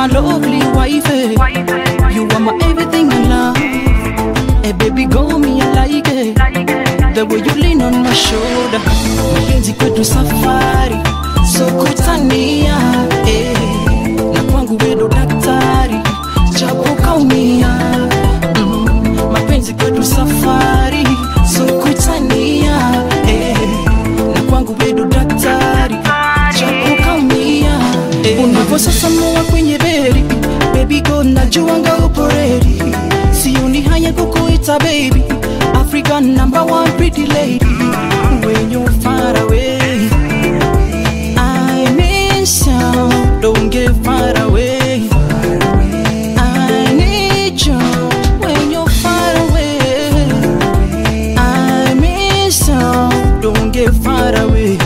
my lovely wife. You are my everything I love. Hey baby, go me, I like it. The way you lean on my shoulder. Mapenzi kwetu safari, so kutania. Eh, na kwangu wedo daktari, japo kaumia. Mm, mapenzi kwetu safari, so kutania. Eh, na kwangu wedo daktari, japo kaumia. Eh, unavyosasamua kwenye beri, baby go najuanga upo ready. Sioni haya kukuita baby, African number one pretty lady. When you're far away, I miss you. Don't get far away. I need you when you're far away. I miss you. Don't get far away.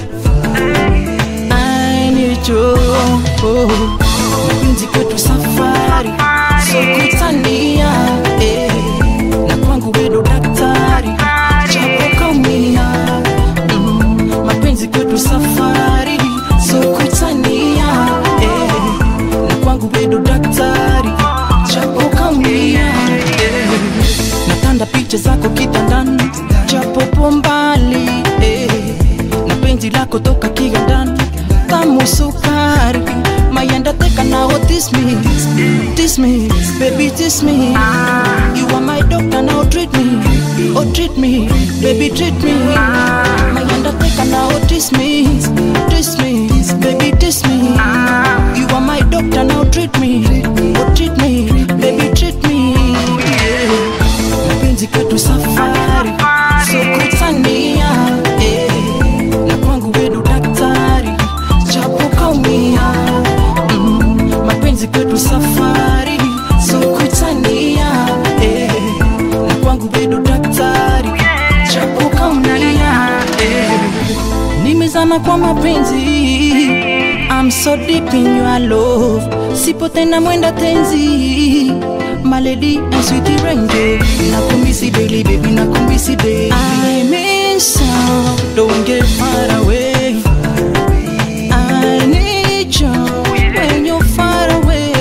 I need you. Oh, mapenzi kwetu safari, so kutania eh, na kwangu wedo daktari, japo kaumia mm, mapenzi kwetu safari, so kutania eh, na kwangu wedo daktari, japo kaumia eh, natanda picha zako kitandani, japo po mbali eh, na penzi lako toka kigandani tamu sukari mayanda teka now this me this me baby this me you are my doctor now treat me oh treat me baby treat me mayanda teka now this me this me baby this me you are my doctor now treat me oh treat me baby treat me yeah. mapenzi kwetu safari so kutania eh, na kwangu wedu daktari japo kaumia mm, mapenzi kwetu safari so kutania eh, na kwangu wedu daktari japo kaumia eh, nimezama kwa mapenzi I'm so deep in your love sipo tena mwenda tenzi my lady and sweetie ranger nakumbisi daily baby nakumbisi daily I miss you don't get far away I need you when you're far away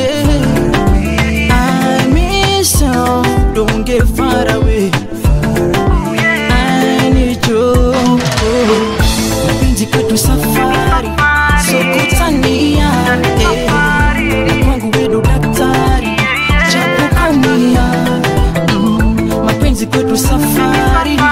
I miss you don't get far away I need you mapenzi kwetu safari so kutania eh, na kwangu wedo daktari japo kaumia mm, mapenzi kwetu safari